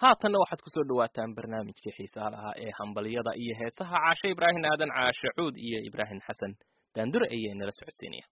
haatanna waxaad kusoo dhawaataan barnaamijkii xiisaha lahaa ee hambalyada iyo heesaha caashe ibraahim aadan caashe cuud iyo ibraahim xasan daandure ayay nala socodsiinaya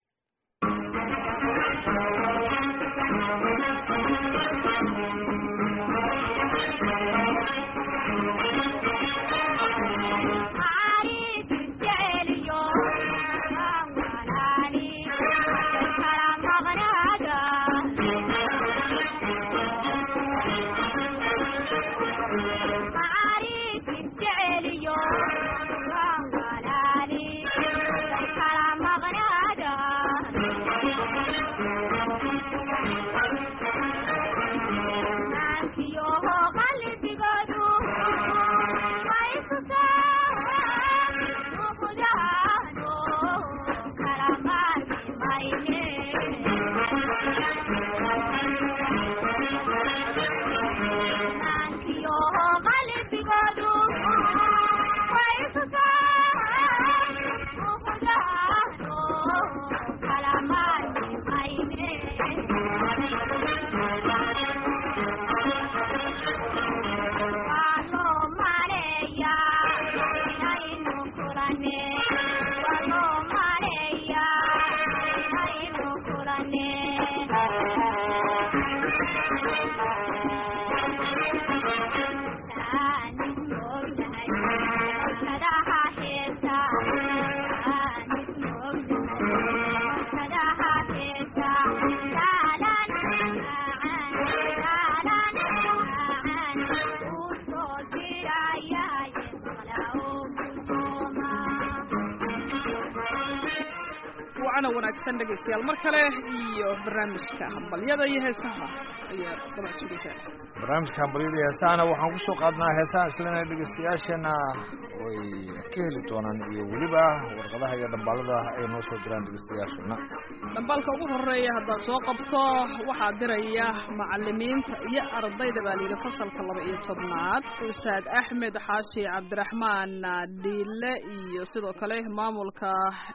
wanaagsan dhegaystayaal mar kale iyo barnaamijka hambalyada iyo heesaha ayaa dabcan sugaysaa barnaamijka hambalyada iyo heesahana waxaan kusoo qaadnaa heesaha islana dhegaystayaashana way ka heli doonaan iyo weliba warqadaha iyo dhambaalada ay noo soo diraan dhegaystayaashana dhambaalka ugu horeeya haddaad soo qabto waxaa diraya macalimiinta iyo ardayda baa layidhi fasalka laba iyo tobnaad ustaad axmed xaashi cabdiraxmaan dhiile iyo sidoo kale maamulka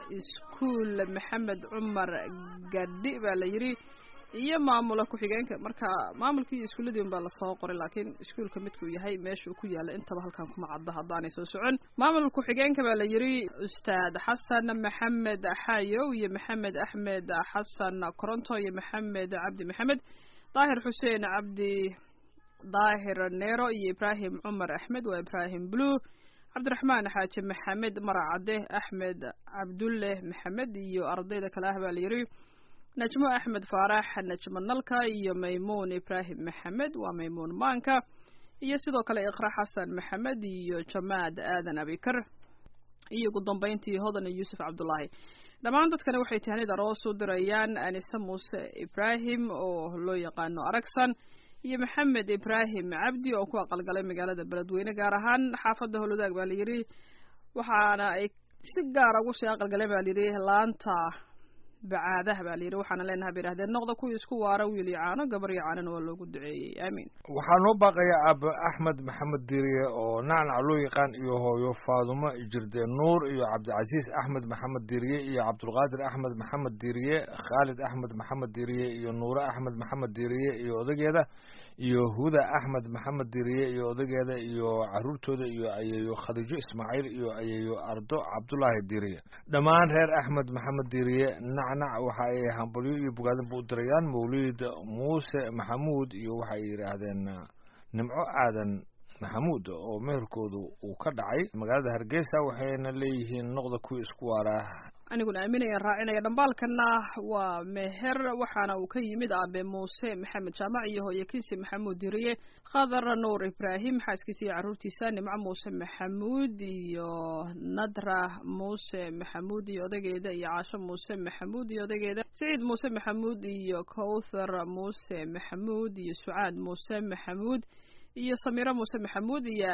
iskuul maxamed cumar gadhi baa la yidhi iyo maamula ku-xigeenka marka maamulkii iyo iskuuladii un baa lasoo qoray laakiin iskuulka midkuu yahay meeshuu ku yaalla intaba halkan kuma caddo haddaanay soo socon maamul ku-xigeenka baa la yidhi ustaad xasan maxamed xayow iyo maxamed axmed xasan coronto iyo maxamed cabdi maxamed daahir xuseen cabdi daahir neero iyo ibraahim cumar axmed waa ibraahim blue cabdiraxmaan xaaji maxamed maracade axmed cabdulle maxamed iyo ardayda kale ah baa la yidhi najmo axmed faarax najmo nalka iyo maymuun ibraahim maxamed waa maymuun maanka iyo sidoo kale iqra xasan maxamed iyo jamaad aadan abikar iyo ugu dambeyntii hodan yuusuf cabdullaahi dhammaan dadkani waxay tahnid aroos u dirayaan anise muuse ibraahim oo loo yaqaano aragsan iyo maxamed ibraahim cabdi oo ku aqalgalay magaalada beledweyne gaar ahaan xaafadda howlwadaag baa layidhi waxaana ay si gaara ugu sii aqalgaleen baa layidhi laanta bacaadaha baa layidhi waxaana leenahay bay idhahdeen noqda kuwii isku waara wiil iyo caano gabar iyo caanona waa loogu duceeyey aamiin waxaa noo baaqaya aaba axmed maxamed diriye oo nacnac loo yaqaan iyo hooyo faadumo jirde nuur iyo cabdicasiis axmed maxamed diriye iyo cabdulqaadir axmed maxamed diriye khaalid axmed maxamed diriye iyo nuure axmed maxamed diriye iyo odageeda iyo huda axmed maxamed diriye iyo odageeda iyo caruurtooda iyo ayeeyo khadiijo ismaaciil iyo ayeeyo ardo cabdulaahi diriye dhammaan reer axmed maxamed diriye nacnac waxa ay hambalyo iyo bogaadin ba u dirayaan mawliid muuse maxamuud iyo waxay yidhaahdeen nimco aadan maxamuud oo meherkoodu uu ka dhacay magaalada hargeysa waxayna leeyihiin noqda kuwii isku waaraa aniguna aaminayaan raacinaya dhambaalkana waa meher waxaana uu ka yimid aabe muuse maxamed jaamac iyo hooyakiisi maxamuud diriye khadar nuur ibraahim xaaskiisa iyo carruurtiisa nimco muuse maxamuud iyo nadra muuse maxamuud iyo odageeda iyo caasho muuse maxamuud iyo odageeda siciid muuse maxamuud iyo kowthar muuse maxamuud iyo sucaad muuse maxamuud iyo samiro muuse maxamuud iyo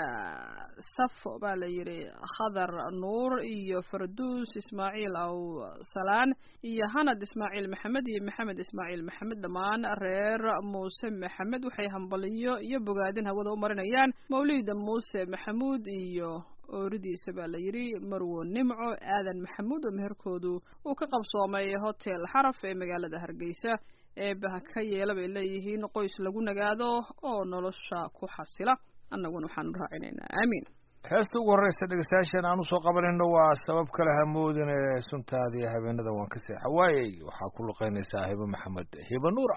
safo baa la yidhi khadar nuur iyo farduus ismaaciil aw salaan iyo hanad ismaaciil maxamed iyo maxamed ismaaciil maxamed dhammaan reer muuse maxamed waxay hambaliyo iyo bogaadin hawada u marinayaan mawlida muuse maxamuud iyo ooridiisa baa la yidhi marwo nimco aadan maxamuud oo meherkoodu uu ka qabsoomay hotel xaraf ee magaalada hargeysa eebaha ka yeela bay leeyihiin qoys lagu nagaado oo nolosha ku xasila annaguna waxaanu raacinaynaa aamiin heesta ugu horreysa dhegeystayaashan aan usoo qabanayno waa sabab kale hamoodine suntaadii habeenada waan ka seexa waayey waxaa ku luqeynaysaa hibo maxamed hibo nuura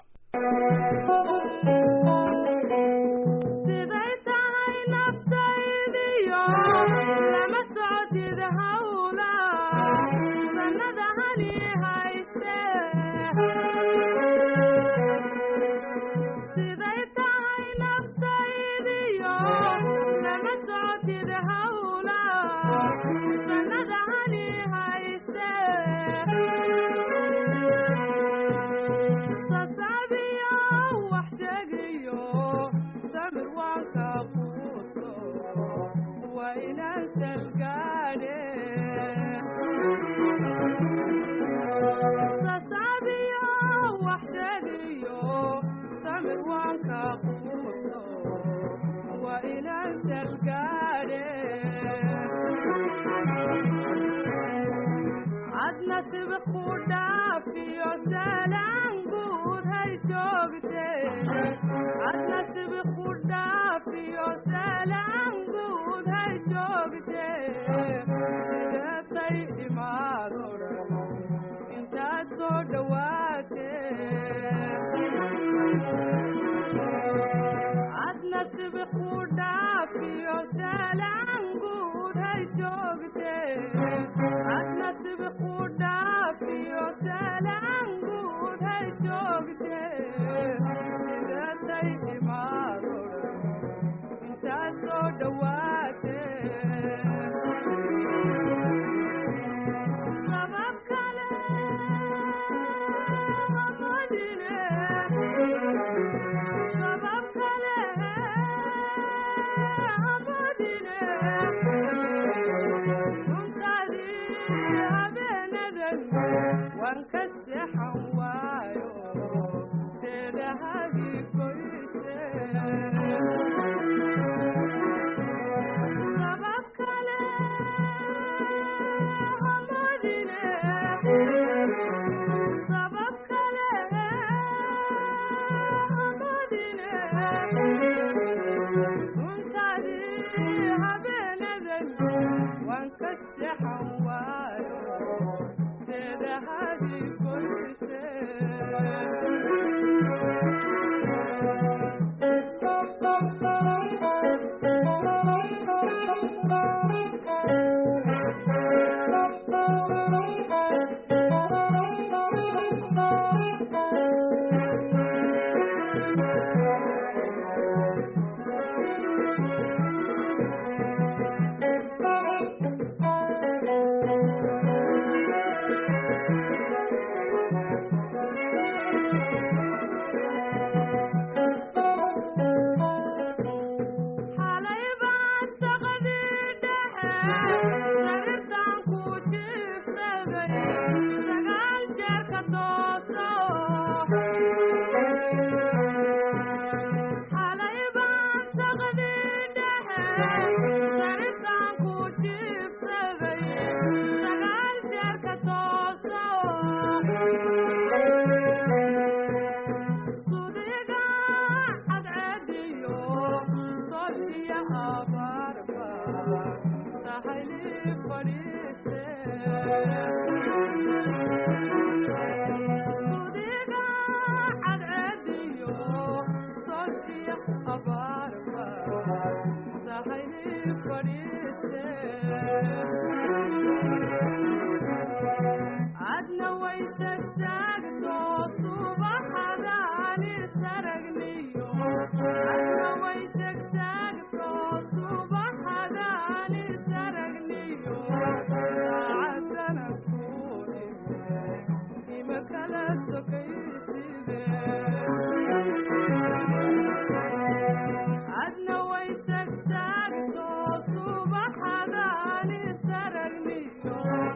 siday tahay naftaydiyo lama socotid hawla sanada hani hayste siday tahay naftaydiyo lama socotid hawla sanada hani hayste sasabiyo wax sheegiyo samir waan ka quuso waa inaan salgaadhe sasabiyo wax sheegiyo samir waan ka quuso waa inaan salgaadhe adna sibi ku dhaafiyo salaan guud hay joogtee adna sibi ku dhaafiyo salaan guud hay joogtee sideetay imaado dhan intaad soo dhowaatee adna sibi ku dhaafiyo salaan guud hay joogtee adna sibi ku dhaafiyo salaan guud hay joogtee sideetay imaado dhan intaad soo dhowaatee sabab kale hamadine sabab kale hamadine runtaadii habeenadan waan ka seexan waayo seedahadii goyse sabab kale hamadine sabab kale hamadine runtaadii habeenadan waan ka seexan waayo seedahadii goyse xalay baan saqadii dhexe sariirtaan ku jiifsaday sagaal jeer ka dooso xalay baan saqadii dhexe sariirtaan ku jiifsaday sagaal jeer ka dooso sudiga cadcediyo solkiya abaarba sahayli fadhiiste sudiga cadcediyo solkiya abaarba sahayli fadhiiste adna way tagtaagto subaxadaani saragniyo adna way tagtaagto subaxadaani saragniyo saacadana ku ime ima kala sokayside adna way tagtaagto subaxadaani saragniyo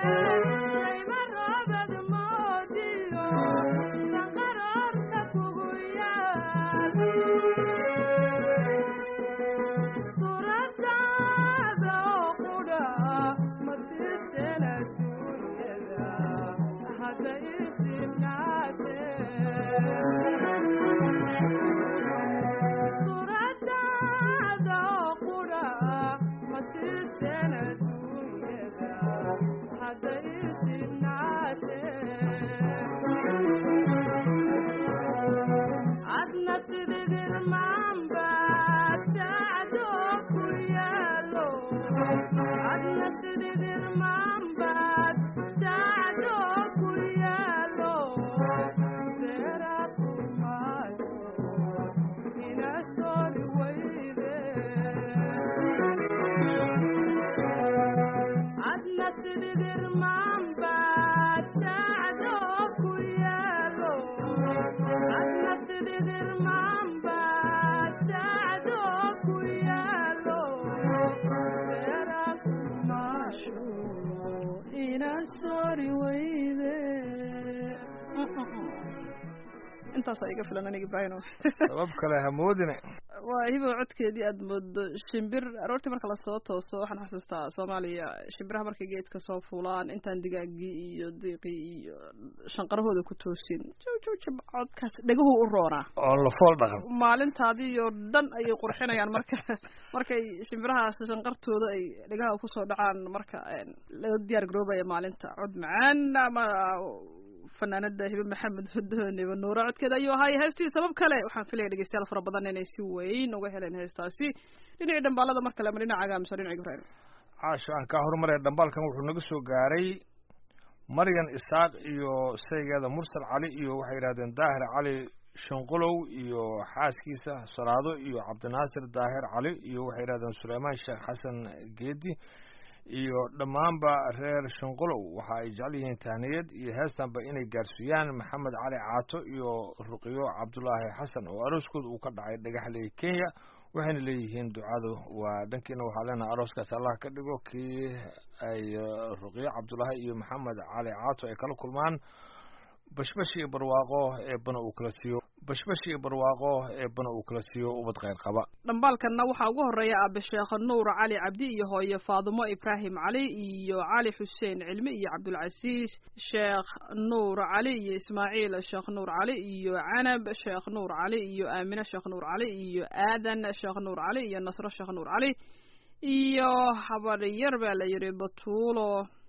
intaasa iga filan aniga ibrahino sabab kale hamoodine waa hibo codkeedii aada moodo shimbir aroortii marka lasoo tooso waxaan xasuustaa soomaaliya shimbiraha markay geedka soo fuulaan intaan digaagii iyo diiqii iyo shanqarahooda ku toosin jjb codkaas dheguhu u roonaa oo lafool dhaqan maalintaadii oo dhan ayay qurxinayaan marka markay shimbirahaas shanqartooda ay dhegaha kusoo dhacaan marka laga diyaar garoobaya maalinta cod macaan ama fanaanada hibe maxamed hudooniba nuura codkeeda ayuu ahaay heestii sabab kale waxaan filaya dhegeystayaal fara badan inay si weyn uga heleen heestaasi dhinacii dhambaalada mar kale ama dhinacaaga mise dhinac ibrahim caasho aan kaa horumaraya dhambaalkan wuxuu naga soo gaaray maryan isaaq iyo saygeeda mursal cali iyo waxay yidhahdeen daahir cali shanqulow iyo xaaskiisa salaado iyo cabdinaasir daahir cali iyo waxay yidhahdeen suleymaan sheekh xasan geedi iyo dhammaanba reer shanqulow waxa ay jecel yihiin tahniyad iyo heestanba inay gaarsiiyaan maxamed cali caato iyo ruqiyo cabdulaahi xasan oo arooskooda uu ka dhacay dhagaxley kenya waxayna leeyihiin ducadu waa dhankiina waxaa leenahay arooskaas allah ka dhigo kii ay ruqiyo cabdulaahi iyo maxamed cali caato ay kala kulmaan bashbash iyo barwaaqo eebbana uu kala siiyo bashbash iyo barwaaqo eebbana uu kala siiyo ubad kheyr qaba dhambaalkanna waxaa ugu horeeya aabe sheekh nuur cali cabdi iyo hooye faadumo ibraahim cali iyo cali xuseen cilmi iyo cabdulcasiis sheekh nuur cali iyo ismaaciil sheekh nuur cali iyo canab sheekh nuur cali iyo aamine sheekh nuur cali iyo aadan sheekh nuur cali iyo nasro sheekh nuur cali iyo habaryar baa la yidhi batuulo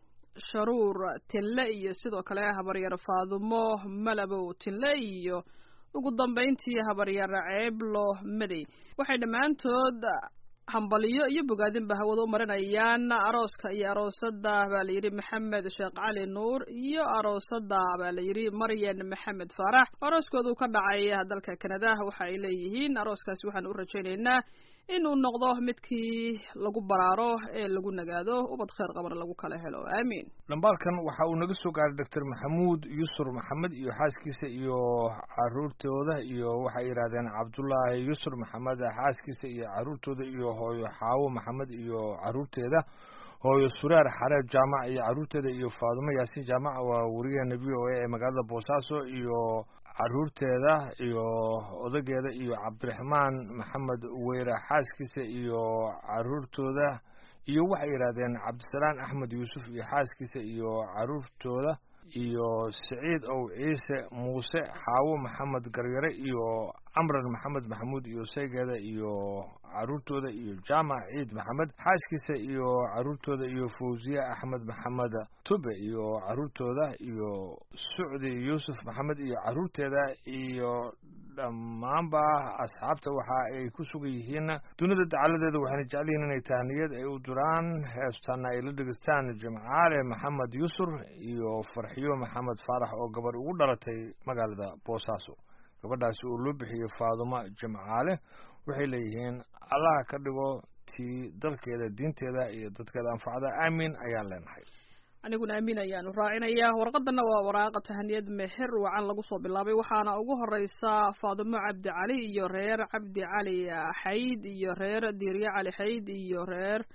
sharuur tinle iyo sidoo kale habaryar faadumo malabow tinle iyo ugu dambayntii habaryar ceeblo madey waxay dhammaantood hambaliyo iyo bogaadinba hawada u marinayaan arooska iyo aroosada baa layidhi maxamed sheekh cali nuur iyo aroosada baa layidhi maryan maxamed faarax arooskoodu ka dhacay dalka kanada waxa ay leeyihiin arooskaasi waxaan u rajaynaynaa inuu noqdo midkii lagu baraaro ee lagu nagaado ubad kheyr qabana lagu kala helo aamiin dhambaalkan waxa uu naga soo gaaray doctor maxamuud yusur maxamed iyo xaaskiisa iyo caruurtooda iyo waxay yidhahdeen cabdullaahi yusur maxamed xaaskiisa iyo caruurtooda iyo hooyo xaawo maxamed iyo caruurteeda hooyo sureer xareeb jaamac iyo caruurteeda iyo faadumo yaasiin jaamac waa wariyaheena v o a ee magaalada boosaaso iyo caruurteeda iyo odageeda iyo cabdiraxmaan maxamed weyre xaaskiisa iyo caruurtooda iyo waxay yidhahdeen cabdisalaan axmed yuusuf iyo xaaskiisa iyo caruurtooda iyo siciid ow ciise muuse xaawo maxamed garyare iyo camran maxamed maxamuud iyo saygeeda iyo caruurtooda iyo jaamac ciid maxamed xaaskiisa iyo caruurtooda iyo fawziye axmed maxamed tube iyo caruurtooda iyo sucdi yuusuf maxamed iyo caruurteeda iyo dhammaanba asxaabta waxa ay ku sugan yihiin dunida dacaladeeda waxayna jecel yihiin inay tahniyad ay u duraan heestaana ay la dhegeystaan jimcaale maxamed yusur iyo farxiyo maxamed faarax oo gabarh ugu dhalatay magaalada boosaaso gabadhaasi oo loo bixiyey faadumo jimcaale waxay leeyihiin allaha ka dhigo tii dalkeeda diinteeda iyo dadkeeda anfacda aamin ayaan leenahay aniguna aamin ayaanu raacinayaa warqadana waa waraaqa tahaniyad meher wacan lagu soo bilaabay waxaana ugu horeysa faadumo cabdi cali iyo reer cabdi cali xayd iyo reer diirye cali xayd iyo reer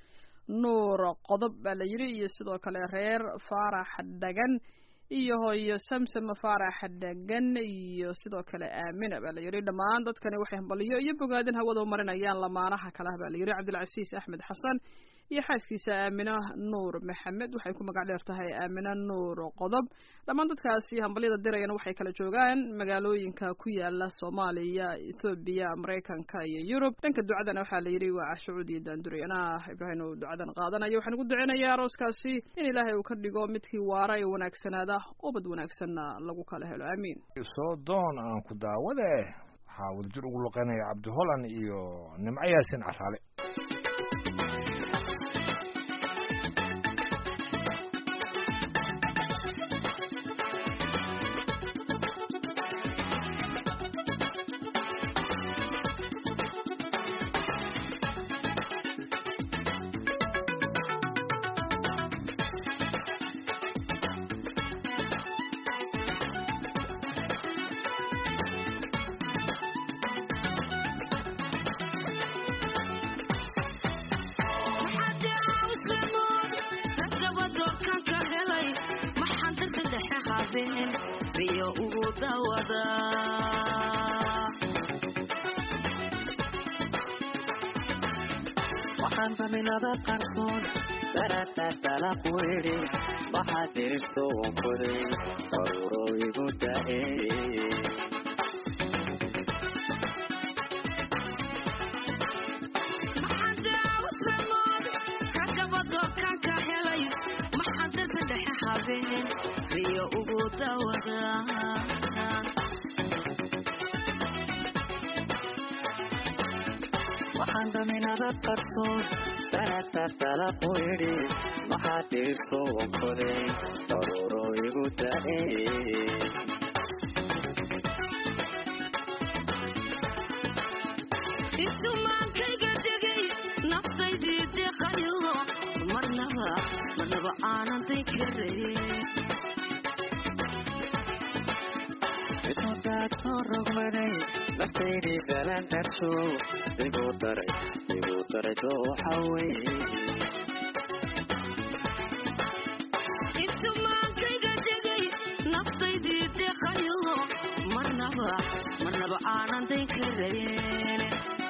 nuur qodob baa la yidhi iyo sidoo kale reer faarax dhagan iyo hooyo samsam faarax dhagan iyo sidoo kale aamina baa la yidhi dhammaan dadkani waxay hambaliyo iyo bogaadin hawada u marinayaan lamaanaha kalaha baa la yidhi cabdilcasiis axmed xasan iyo xaaskiisa aamina nuur maxamed waxay ku magac dheer tahay aamina nuur qodob dhammaan dadkaasi hambalyada dirayana waxay kala joogaan magaalooyinka ku yaala soomaaliya ethoobiya maraykanka iyo yurub dhanka ducadana waxaa la yidhi waa cashucuud iyo daanduray anaa ibraahim uu ducadan qaadanayo waxaan ugu duceynayaa arooskaasi in ilaahay uu ka dhigo midkii waara ee wanaagsanaada oo bad wanaagsanna lagu kala helo aamiin soo doon aan ku daawade waxaa wadajir ugu luqeynaya cabdi holland iyo nimco yaasin caraale riyo ugu dawada waxaan daminada qarsoon daratartala ku idhi waxaad diristo wankoday daruuro igu da'e maxaan daawsamood ragaba doorkanka helay maxaan dadka dhexe habeen riyo ugu dawada waxaan daminada qarsoon daratartala ku idhi waxaad diristo wankoday daruuro igu da'e intumaankayga degay naftaydii deqayo marnaba marnaba aanan day karayn cidoodaad soo rogmaday naftaydii dalaan darsho igu daray igu daray dooxa weye intumaankayga degay naftaydii deqayo marnaba marnaba aanan day karayn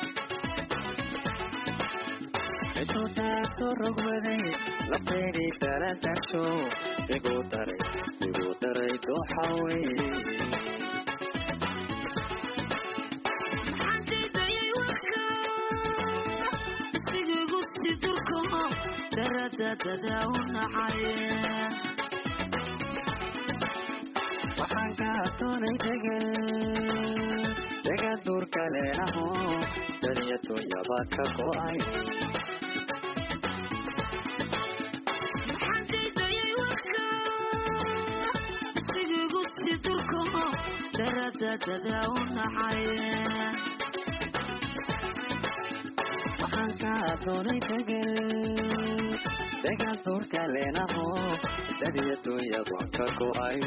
cidoodaad soo rogmaday naftaydii dalaan darsho igu daray igu daray dooxa weye maxaan diidayay warka isigigu si durko daradadada u nacay waxaan kaa doonay degel degel duurka leenaho daliya dunyaba ka go'ay maxaan diidayay warka isigigu si durko daradadada u nacay waxaan kaa doonay degel degel duurka leenaho daliya dunyaba ka go'ay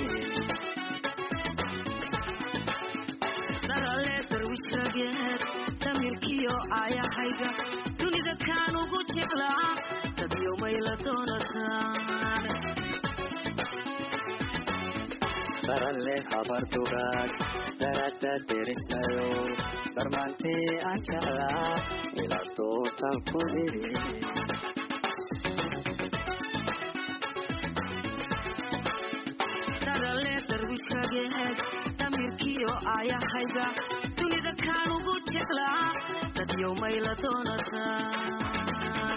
darale darwish rageed damirkiyo aayahayga dunida kaan ugu jeclaa dadyo mayla doonataan daralle habar dugaag darada derisnayo darmaantii aan jeclaa ila dootan ku idhi darale darwish rageed damirkiyo aayahayga dunida kaan ugu jeclaa dadyo mayla doonataan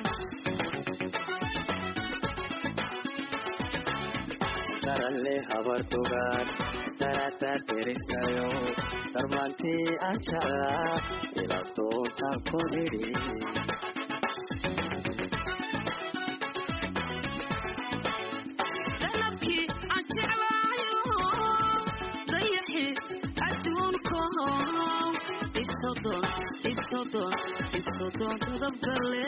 daralle habar dugaag darada derisnayo darmaantii aan jeclaa ila dootan ku idhi dalabkii aan jeclaayo dayaxi adduunko isodon isodon isodon dadabgale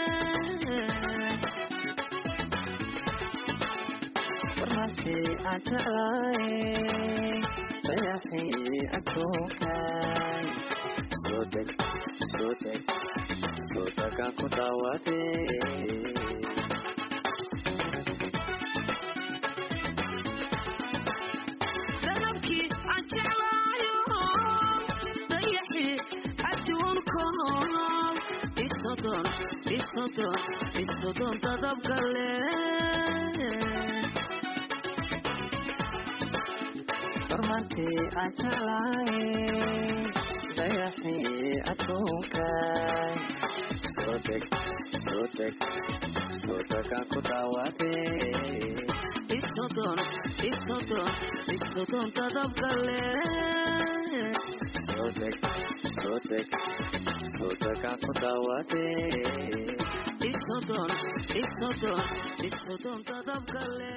warmaantii aan jeclaay dayaxii adduunkaay soo deg soo deg soo degaan ku daawadee isodon isodon dadabkale barmantii aan jeclahay dayaxii adduunkaay soo deg soo deg soo degaan ku daawadee isodon isodon isodon dadabkale soo deg soo deg soo degaan ku daawadee isodon isodon isodon dadabkale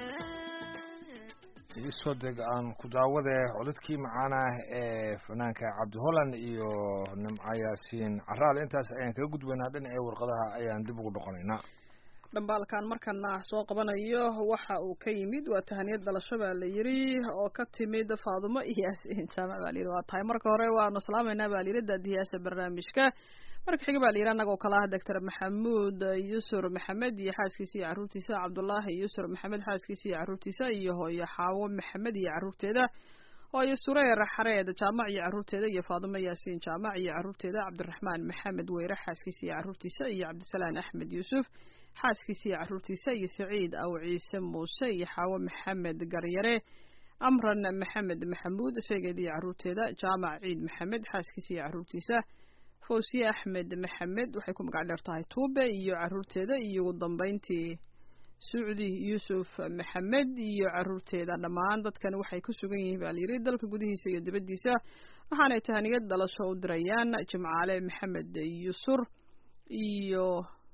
iisoo deg aan ku daawade codadkii macaana ee fanaanka cabdi holland iyo nimco yaasiin caraal intaas ayaan kaga gudbaynaa dhinacii warqadaha ayaan dib ugu noqonaynaa dhambaalkan markana soo qabanayo waxa uu ka yimid waa tahaniyad dhalasho baa la yiri oo ka timid faadumo iyo yaasiin jaamac baa layidhi waa tahay marka hore waanu salaamaynaa baa layidhi daadiyaasha barnaamijka marka xiga baa layidhi annagoo kale ah doctor maxamuud yusur maxamed iyo xaaskiisa iyo carruurtiisa cabdullaahi yusur maxamed xaaskiisa iyo carruurtiisa iyo hooyo xaawo maxamed iyo carruurteeda hooyo sureer xareed jaamac iyo carruurteeda iyo faadumo yaasiin jaamac iyo carruurteeda cabdiraxmaan maxamed weyre xaaskiisa iyo carruurtiisa iyo cabdisalaan axmed yuusuf xaaskiisa iyo carruurtiisa iyo saciid aw ciise muuse iyo xaawo maxamed garyare amran maxamed maxamuud isageeda iyo carruurteeda jaamac ciid maxamed xaaskiisa iyo carruurtiisa fawsiye axmed maxamed waxay ku magac dheer tahay tuube iyo carruurteeda iyo ugu dambeyntii sucdi yuusuf maxamed iyo carruurteeda dhammaan dadkani waxay ku sugan yihiin baa layidhi dalka gudihiisa iyo dibaddiisa waxaanay tahaniyad dhalasho u dirayaan jimcaale maxamed yusur iyo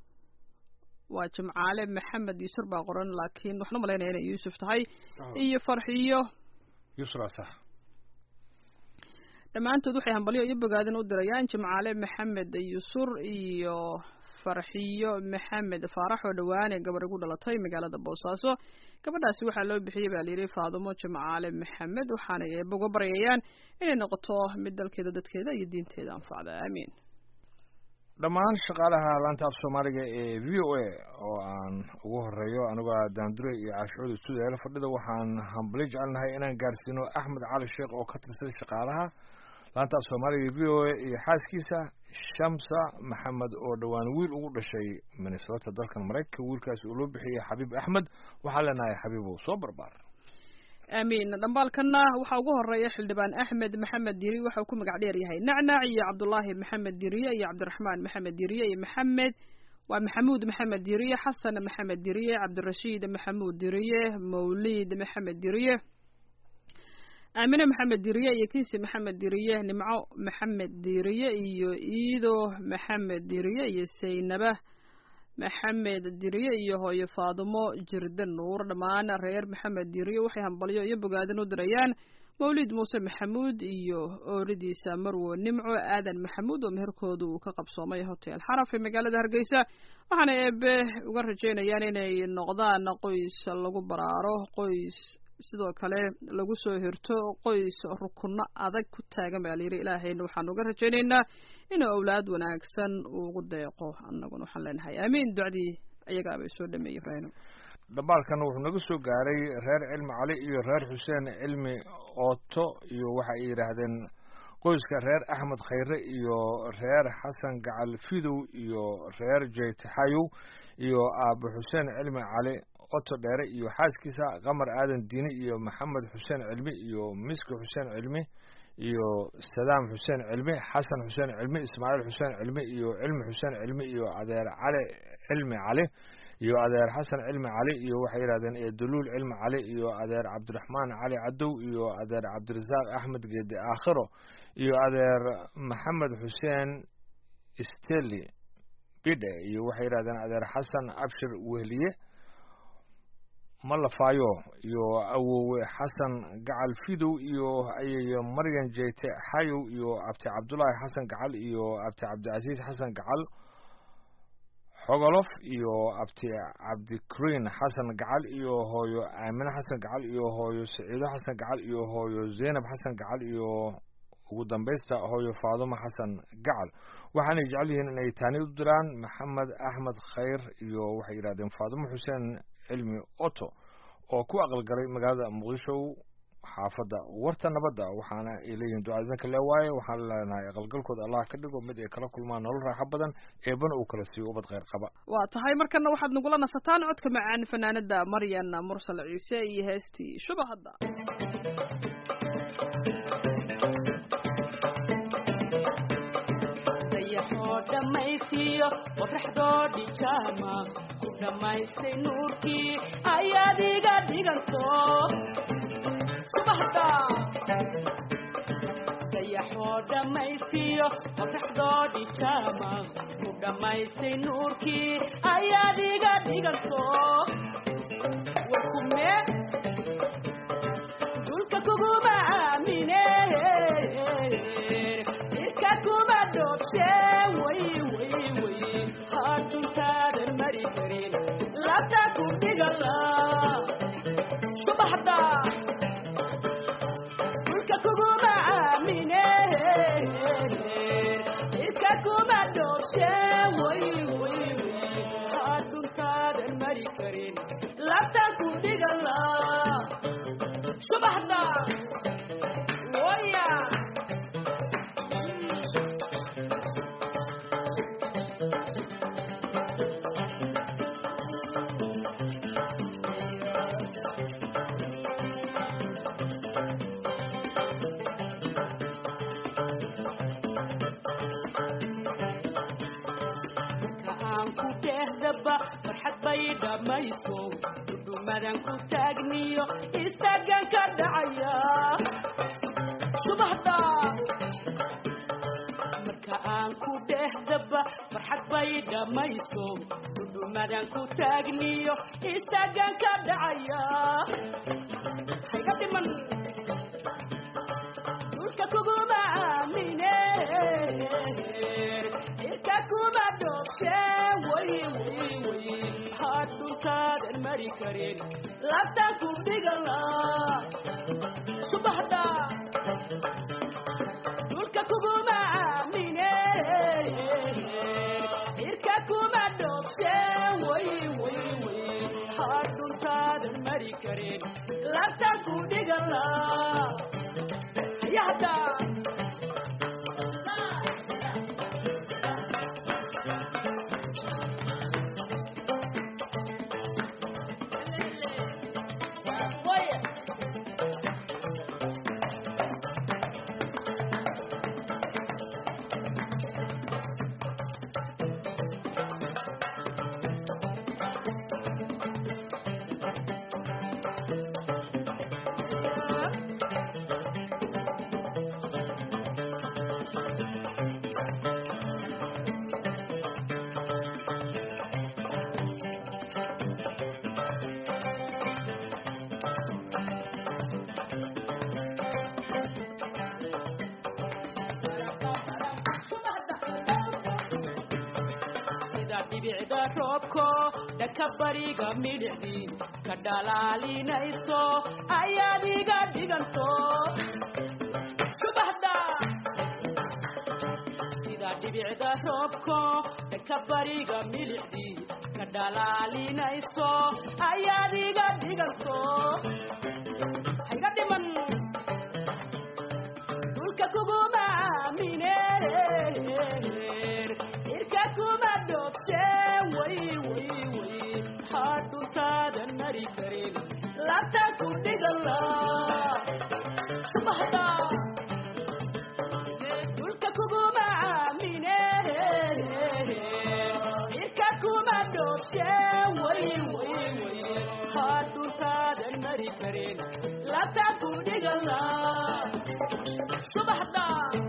waa jimcaale maxamed yusur baa qoran laakiin waxaan u malaynaya inay yuusuf tahay iyo farxiyo yusra sax dhammaantood waxay hambalyo iyo bogaadin u dirayaan jimcaale maxamed yusur iyo farxiyo maxamed faarax oo dhowaane gabar igu dhalatay magaalada boosaaso gabadhaasi waxaa loo bixiyey baa layidhi faadumo jimcaale maxamed waxaanay eeba uga baryayaan inay noqoto mid dalkeeda dadkeeda iyo diinteeda anfacda aamiin dhammaan shaqaalaha laanta af soomaaliga ee v o a oo aan ugu horeeyo anigoo daandure iyo caashucuud stuudiyaala fadhida waxaan hambali jecelnahay inaan gaarsiino axmed cali sheekh oo ka tirsan shaqaalaha laanta af soomaaliga v o a iyo xaaskiisa shamsa maxamed oo dhowaan wiil ugu dhashay minnesota dalkan maraykanka wiilkaasi uu loo bixiyey xabiib axmed waxaan leenahay xabiibow soo barbaar aamiin dhambaalkana waxaa ugu horeeya xildhibaan axmed maxamed diri waxauu ku magac dheer yahay nacnac iyo cabdulaahi maxamed diriye iyo cabdiraxmaan maxamed diriye iyo maxamed waa maxamuud maxamed diriye xasan maxamed diriye cabdirashiid maxamuud diriye mawliid maxamed diriye aamine maxamed diriye iyo kiisi maxamed diriye nimco maxamed diriye iyo iido maxamed diriye iyo saynaba maxamed diriye iyo hooyo faadumo jirde nuur dhammaan reer maxamed diriye waxay hambalyo iyo bogaadin u dirayaan mawlid muuse maxamuud iyo ooridiisa marwo nimco aadan maxamuud oo meherkooda uu ka qabsoomay hotel xaraf ee magaalada hargeysa waxaana eebe uga rajeynayaan inay noqdaan qoys lagu baraaro qoys sidoo kale lagu soo hirto qoys rukunno adag ku taagan baa layidhi ilaahayna waxaan uga rajaynaynaa inuu awlaad wanaagsan uu ugu deeqo annaguna waxaan leenahay aamiin ducdii ayagaabay soo dhameeyey ibraahim dhambaalkana wuxuu naga soo gaaray reer cilmi cali iyo reer xuseen cilmi ooto iyo waxa ay yidhaahdeen qoyska reer axmed khayre iyo reer xasan gacal fidow iyo reer jeytaxayow iyo aabo xuseen cilmi cali oto dheere iyo xaaskiisa qamar aadan diini iyo maxamed xuseen cilmi iyo miski xuseen cilmi iyo sadaam xuseen cilmi xasan xuseen cilmi ismaaciil xuseen cilmi iyo cilmi xuseen cilmi iyo adeer cali cilmi cali iyo adeer xasan cilmi cali iyo waxay yidhahdeen eeduluul cilmi cali iyo adeer cabdiraxmaan cali cadow iyo adeer cabdirasaaq axmed geede aakhiro iyo adeer maxamed xuseen steli bidhe iyo waxay yidhahdeen adeer xasan abshir wehliye malafaayo iyo awowe xasan gacal fidow iyo ayayo maryan jeyte xayow iyo abti cabdulaahi xasan gacal iyo abti cabdicasiis xasan gacal xogolof iyo abti cabdikrin xasan gacal iyo hooyo aamine xasan gacal iyo hooyo saciido xasan gacal iyo hooyo zaynab xasan gacal iyo ugu dambaysta hooyo faadumo xasan gacal waxaanay jecel yihiin inay taani u diraan maxamed axmed khayr iyo waxay yidhahdeen faadumo xuseen cilmi oto oo ku aqalgalay magaalada muqdisho xaafadda warta nabadda waxaana ay leeyihin ducaadanka le waaye waxaan leenahay aqalgalkooda allah ka dhigo mid ay kala kulmaan nolol raaxo badan eebana uu kala siiyo ubad kheyr qaba waa tahay markana waxaad nagula nasataan codka macaan fanaanada maryan mursal ciise iyo heestii shuba hadda dayaxoo dhammaysiiyo qoraxdoo dhijaama ku dhammaystay nuurkii ayaad iga dhiganto subaxda dayaxoo dhammaysiiyo qoraxdoo dhijaama ku dhammaystay nuurkii ayaad iga dhiganto warkume dulka kuguma aamine irka kuma dhoobshe way way way haduntaadan mari karin labta ku dhigala subaxda dulka kuguma aamine irka kuma dhoobshe way way way haduntaadan mari karin labta ku dhigala subaxda waya aan ku dhehdaba farxad bay dhammayso dhudhumadan ku taagniyo istaagan ka dhacaya subaxda marka aan ku dhehdaba farxad bay dhammayso dhudhumadan ku taagniyo istaagan ka dhacaya hayga dhiman dhulka kuguma aamine irka kuma dhoobshe way way way haduntaadan mari karin labtaan ku dhigala subaxda dhulka kuguma aamine irka kuma dhoobshe way way way haduntaadan mari karin labtaan ku dhigala yahda sida dhibicda roobko dhaka bariga midhicdii ka dhalaalinayso ayaad iga dhiganto subaxda sida dhibicda roobko dhaka bariga midhicdii ka dhalaalinayso ayaad iga dhiganto hayga dhiman dhulka kuguma aamine irka kuma dhoobshe way way way hadhuntaadan mari karin labta ku dhigala subaxda dhulka kuguma aamine irka kuma dhoobshe way way way hadhuntaadan mari karin labta ku dhigala subaxda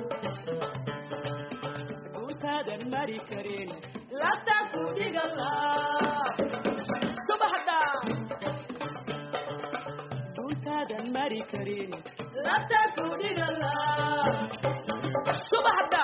dhuntaadan mari karin labta ku dhigala subaxda dhuntaadan mari karin labta ku dhigala subaxda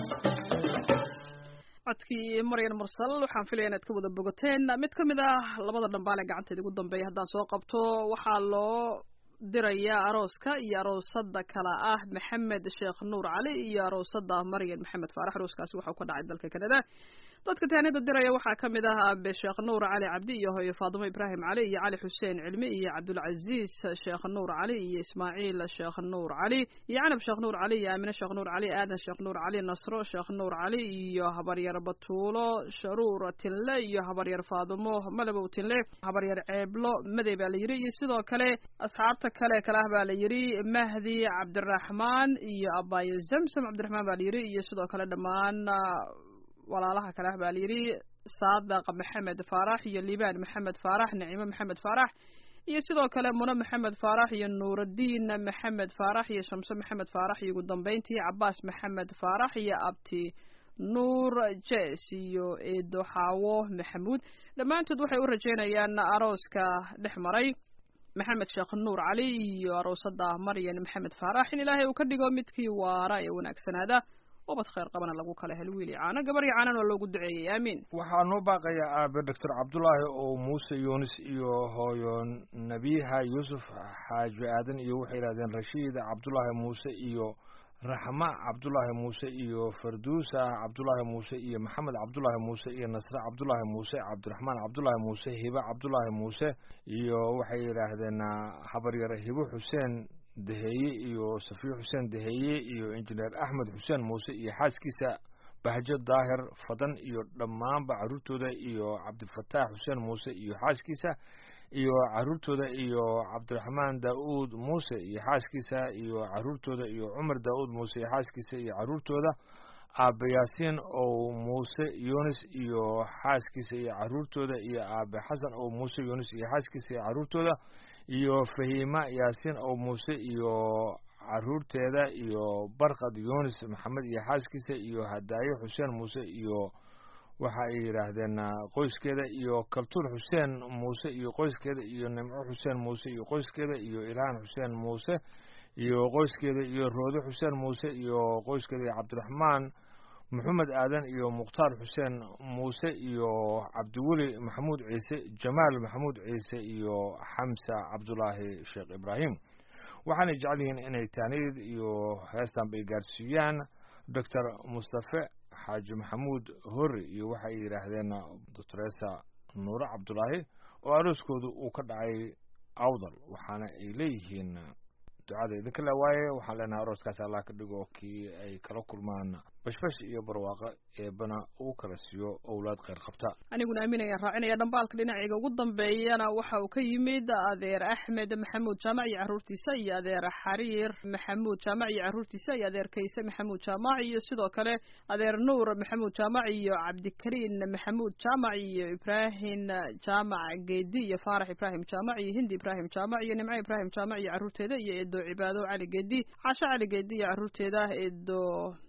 codkii maryan mursal waxaan filaya inaad ka wada bogoteen mid ka mid ah labada dhambaale gacanteeda ugu dambeeya haddaan soo qabto waxaa loo dirayaa arooska iyo aroosada kala ah maxamed sheekh nuur cali iyo aroosada maryan maxamed faarax arooskaasi waxau ka dhacay dalka canada dadka taanida diraya waxaa ka mid ah aabe sheekh nuur cali cabdi iyo hooyo faadimo ibraahim cali iyo cali xuseen cilmi iyo cabdulcaziis sheekh nuur cali iyo ismaaciil sheekh nuur cali iyo canab sheekh nuur cali iyo aamine sheekh nuur cali aadan sheekh nuur cali nasro sheekh nuur cali iyo habaryar batuulo sharuur tinle iyo habaryar faadimo malabow tinle habaryar ceeblo madey baa la yidhi iyo sidoo kale asxaabta kale kale ah baa la yidhi mahdi cabdiraxmaan iyo abaayo zamsam cabdiraxmaan baa la yidhi iyo sidoo kale dhammaan walaalaha kale ah baa layidhi saadaq maxamed faarax iyo liibaan maxamed faarax naciimo maxamed faarax iyo sidoo kale mune maxamed faarax iyo nuuraddiin maxamed faarax iyo shamse maxamed faarax iyo ugu dambeyntii cabaas maxamed faarax iyo abti nuur jes iyo eedo xaawo maxamuud dhammaantood waxay u rajeynayaan arooska dhex maray maxamed sheekh nuur cali iyo aroosada maryan maxamed faarax in ilaahay uu ka dhigo midkii waara ee wanaagsanaada ubad khayr qabana lagu kala helo wiili caano gabar iyo caanan oo loogu duceeyey aamiin waxaa noo baaqaya aabe doctor cabdulaahi oo muuse yunis iyo hooyo nabiha yuusuf xaaji aadan iyo waxay yidhahdeen rashiid cabdulaahi muuse iyo raxma cabdulaahi muuse iyo farduusa cabdulaahi muuse iyo maxamed cabdulaahi muuse iyo nasre cabdulaahi muuse cabdiraxmaan cabdulaahi muuse hibe cabdulaahi muuse iyo waxay yidhaahdeen habaryar hibo xuseen daheeye iyo safiyo xuseen daheeye iyo injineer axmed xuseen muuse iyo xaaskiisa bahjo daahir fadan iyo dhammaanba carruurtooda iyo cabdifataax xuseen muuse iyo xaaskiisa iyo carruurtooda iyo cabdiraxmaan daa'uud muuse iyo xaaskiisa iyo carruurtooda iyo cumar daa'uud muuse iyo xaaskiisa iyo carruurtooda aabe yaasiin ow muuse yunis iyo xaaskiisa iyo carruurtooda iyo aabe xasan ow muuse yunis iyo xaaskiisa iyo carruurtooda iyo fahiima yaasiin ow muuse iyo carruurteeda iyo barkad yunis maxamed iyo xaaskiisa iyo hadaayo xuseen muuse iyo waxa ay yidhaahdeen qoyskeeda iyo kaltuur xuseen muuse iyo qoyskeeda iyo nimco xuseen muuse iyo qoyskeeda iyo ilhaan xuseen muuse iyo qoyskeeda iyo roode xuseen muuse iyo qoyskeeda iyo cabdiraxmaan maxamed aadan iyo mukhtaar xuseen muuse iyo cabdiweli maxamuud ciise jamaal maxamuud ciise iyo xamsa cabdulaahi sheekh ibraahim waxaanay jecel yihiin inay taaniyad iyo heestan bay gaarsiiyaan doctor mustafe xaaji maxamuud hori iyo waxay yidhaahdeen doctoresa nuure cabdulaahi oo arooskoodu uu ka dhacay awdal waxaana ay leeyihiin ducada idinka le waaye waxaan leenahay arooskaas allah ka dhigo kii ay kala kulmaan bashbash iyo barwaaqo eebana uu kala siiyo owlaad kheyr qabta aniguna aaminayaan raacinaya dhambaalka dhinacayga ugu dambeeyana waxa uu ka yimid adeer axmed maxamuud jaamac iyo carruurtiisa iyo adeer xariir maxamuud jaamac iyo carruurtiisa iyo adeer kayse maxamuud jaamac iyo sidoo kale adeer nuur maxamuud jaamac iyo cabdikariin maxamuud jaamac iyo ibraahim jaamac geedi iyo faarax ibraahim jaamac iyo hindi ibraahim jaamac iyo nimco ibraahim jaamac iyo carruurteeda iyo eedo cibaado cali geedi casho cali geedi iyo carruurteeda eedo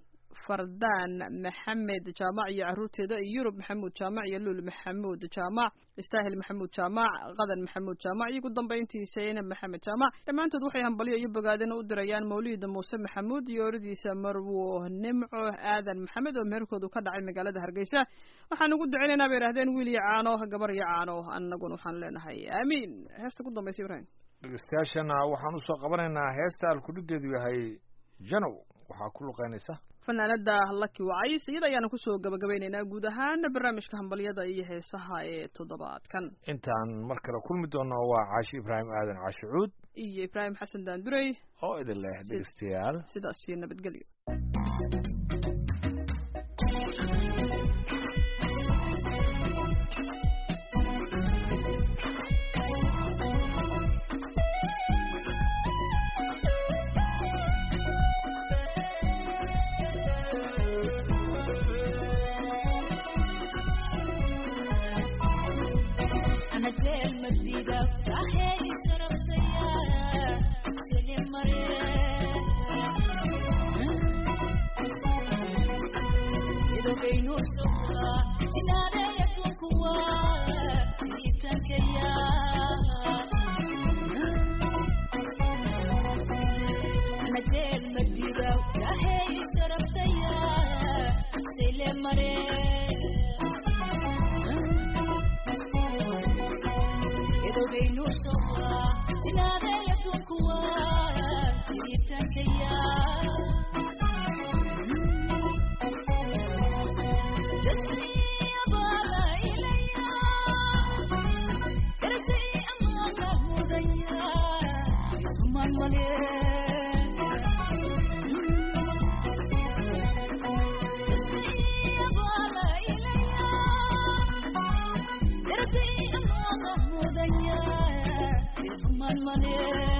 fardaan maxamed jaamac iyo carruurteeda iyo yurub maxamuud jaamac iyo luul maxamuud jaamac istaahil maxamuud jaamac qadan maxamuud jaamac iyo ugu dambayntii saynab maxamed jaamac dhammaantood waxay hambalyo iyo bogaadin u dirayaan mawliida muuse maxamuud iyo oradiisa marwo nimco aadan maxamed oo meherkoodu ka dhacay magaalada hargeysa waxaan ugu duceynaynaa bay idhahdeen wiil iyo caano gabar iyo caano annaguna waxaan leenahay aamiin heesta ugu dambaysa ibrahim dhegeystayaashana waxaan usoo qabanaynaa heesta alkudhigeedu yahay janow waxaa ku luqeynaysa fanaanada laki wacays iyada ayaanu kusoo gabagabaynaynaa guud ahaan barnaamijka hambalyada iyo heesaha ee toddobaadkan intaan mar kale kulmi doono waa caashi ibraahim aadan caashi cuud iyo ibraahim xasan daandurey oo idin leh dhegeystayaal sidaas iyo nabadgelyo Just dhalmane